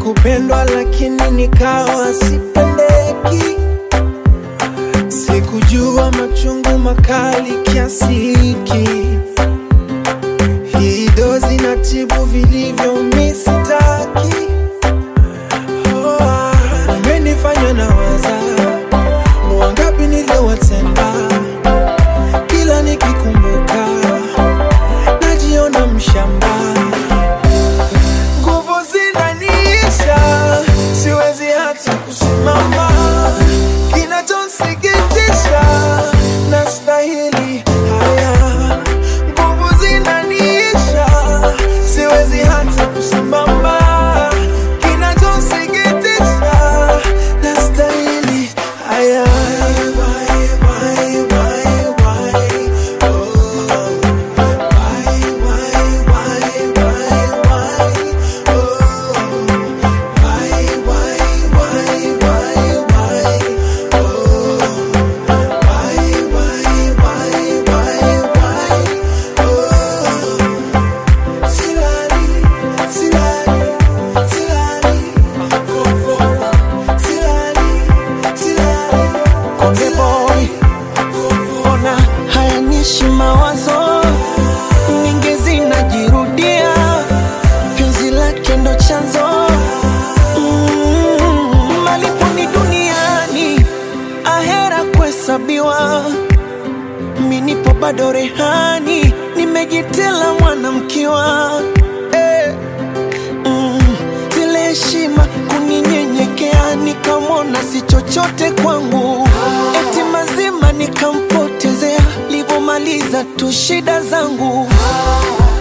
kupendwa lakini nikawa sipendeki. Sikujua machungu makali kiasi hiki. Hii dozi na tibu vilivyo misitaki. Oh, ah, umenifanya na waza wangapi niliowatenda, kila nikikumbuka najiona mshamba nguvu zinaniisha, siwezi hata kusimama. Kinachonsikitisha, nastahili haya. Nguvu zinaniisha, siwezi hata kusimama. Kinachonsikitisha, nastahili haya. Why, why, why, why? Oh. Why, why, why, why, why? Oh, why, why, why, why, why? Oh, why, why, why, why, why? Oh, silali, silali, silali, fo, fo, silali, silali, Konde boy, ona hayanishi mawazo mingi zinajirudia, penzi lake ndo chanzo mm, malipo ni duniani, ahera kuhesabiwa. Mi nipo bado rehani, nimejitela mwanamkiwa eh. Mm, zile heshima kuninyenyekea, nikamwona si chochote kwangu, eti mazima nikampotezea, livomaliza tu shida zangu